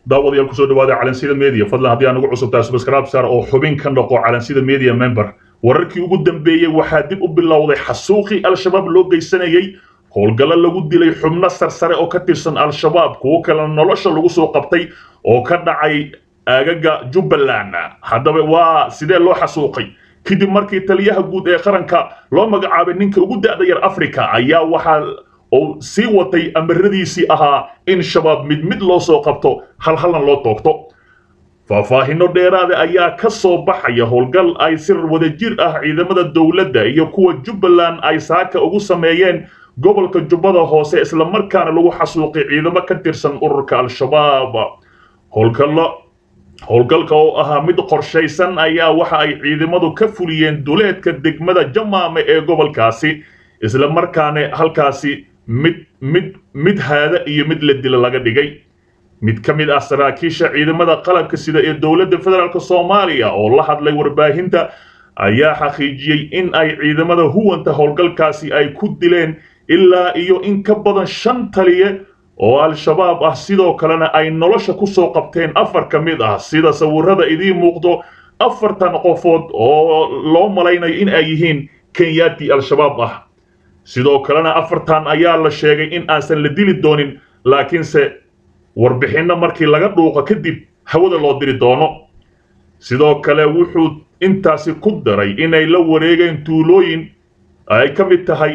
daawadayaal kusoo dhawaada calansida media fadlan haddii aan ugu cusubtahay subscribe sar oo xubin ka noqo calansida media member wararkii ugu dambeeyey waxaa dib u bilowday xasuuqii al-shabaab loo geysanayey howlgallo lagu dilay xubno sarsare oo ka tirsan al-shabaab kuwo kalena nolosha lagu soo qabtay oo ka dhacay aagaga jubbaland haddaba waa sidee loo xasuuqay kadib markii taliyaha guud ee qaranka loo magacaabay ninka ugu da'da yar africa ayaa waxaa uu sii watay amaradiisii ahaa in shabaab mid mid loo soo qabto halhalna loo toogto faahfaahinno dheeraada ayaa ka soo baxaya howlgal ay si wadajir ah ciidamada dowladda iyo kuwa jubbaland ay saaka ugu sameeyeen gobolka jubbada hoose islamarkaana lagu xasuuqay ciidamo ka tirsan ururka al-shabaab howlgallo howlgalka oo ahaa mid qorshaysan ayaa waxa ay ciidamadu ka fuliyeen duleedka degmada jamaame ee gobolkaasi islamarkaana halkaasi mid mid mid haada iyo mid la dila laga dhigay mid ka mid ah saraakiisha ciidamada qalabka sida ee dowladda federaalk soomaaliya oo la hadlay warbaahinta ayaa xaqiijiyey in ay ciidamada huwanta howlgalkaasi ay ku dileen ilaa iyo in ka badan shan taliye oo al-shabaab ah sidoo kalena ay nolosha ku soo qabteen afar ka mid ah sida sawirada idiin muuqdo afartan qofood oo loo malaynayo in ay yihiin kenyaati al-shabaab ah sidoo kalena afartan ayaa la sheegay in aansan la dili doonin laakiinse warbixinno markii laga dhuuqo kadib hawada loo diri doono sidoo kale wuxuu intaasi ku daray inay la wareegeen tuulooyin ay ka mid tahay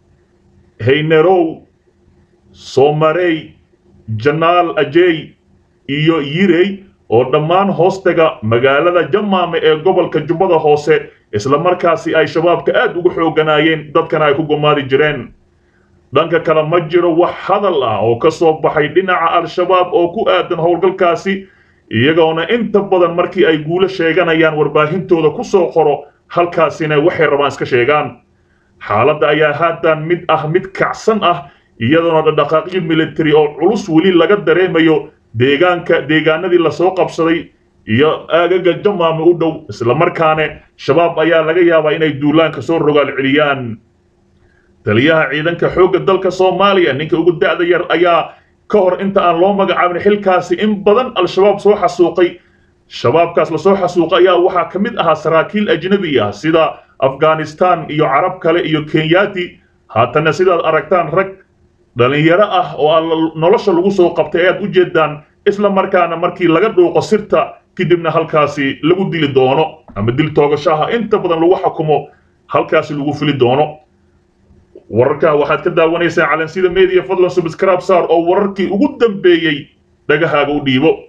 haynerow soomarey janaal ajey iyo yirey oo dhammaan hoostaga magaalada jamaame ee gobolka jubbada hoose islamarkaasi ay shabaabka aad ugu xooganaayeen dadkana ay ku gumaadi jireen dhanka kale ma jiro wax hadal ah oo ka soo baxay dhinaca al-shabaab oo ku aadan howlgalkaasi iyagoona inta badan markii ay guulo sheeganayaan warbaahintooda ku soo qoro halkaasina waxay rabaan iska sheegaan xaaladda ayaa haatan mid ah mid kacsan ah iyadoona dhaqdhaqaaqyo military oo culus weli laga dareemayo deegaanka deegaanadii lasoo qabsaday iyo aagaga jamaame u dhow islamarkaane shabaab ayaa laga yaabaa inay duulaanka soo rogaal celiyaan taliyaha ciidanka xoogga dalka soomaaliya ninka ugu da'da yar ayaa ka hor inta aan loo magacaabin xilkaasi in badan al-shabaab soo xasuuqay shabaabkaas lasoo xasuuqay ayaa waxaa ka mid ahaa saraakiil ajnabi ah sida afghanistan iyo carab kale iyo kenyaati haatana sidaad aragtaan rag dhalinyaro ah oo nolosha lagu soo qabtay ayaad u jeedaan isla markaana markii laga dhuuqo sirta kadibna halkaasi lagu dili doono ama dil toogashaha inta badan lagu xukumo halkaasi lagu fili doono wararka waxaad ka daawanaysaan calansida media fadlan subscribe sar oo wararkii ugu dambeeyey dhagahaaga u dhiibo